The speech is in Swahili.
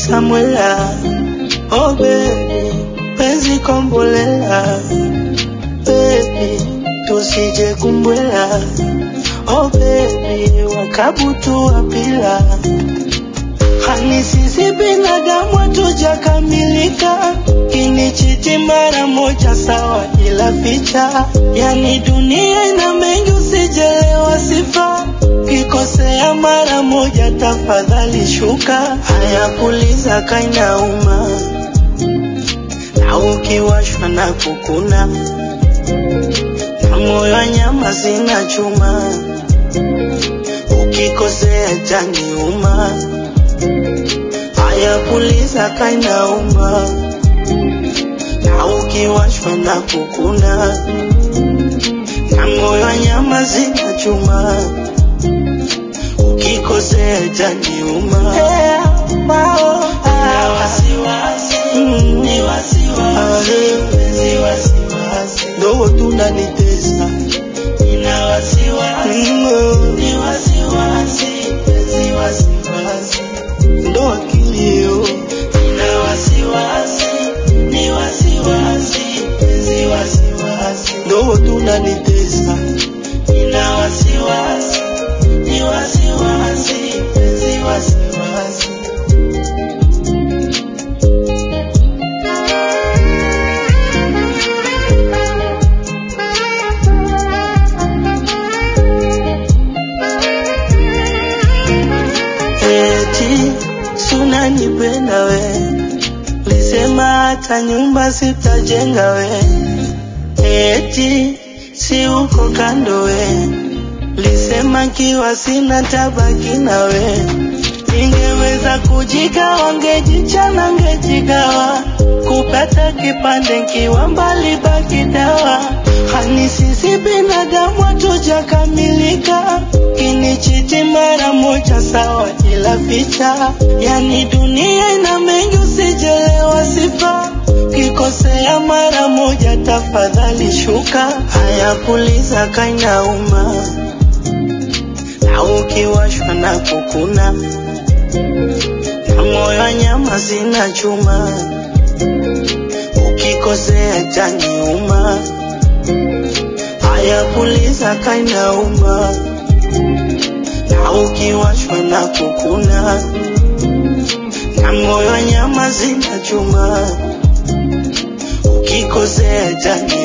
Samwela, oh baby, penzi kombolela, baby, tusije kumbwela, oh baby, wakabutu wapila, hani sisi binadamu hatujakamilika, kinichiti mara moja sawa, ila picha, yani dunia ina mengi, usijelewa sifa Kikosea mara moja, tafadhali shuka. Haya kuliza kainauma, na ukiwashwa na kukuna, na moyo wa nyama zina chuma. Ukikosea janiuma, haya kuliza kainauma, na ukiwashwa na kukuna, na moyo wa nyama zina chuma ukikosea janiuma. Ndo tunanitesa ndo akilio ndo tunanitesa eti sunanipenda we, lisema hata nyumba sitajenga we, eti si uko kando we, lisema kiwa sina tabaki na we, ningeweza kujigawa, ngejichana, ngejigawa, kupata kipande nkiwa mbali, baki dawa, hani sisi binadamu hatujakamilika, kinichiti mara moja sawa, ila picha, yani dunia ina mengi, usijelewa sifa, kikosea mara moja, tafadhali shuka. Haya kuliza kainauma, na ukiwashwa na kukuna, na moyo wa nyama zina chuma, ukikosea janiuma. Haya kuliza kainauma, na ukiwashwa na kukuna, na moyo wa nyama zina chuma, ukikosea janiuma.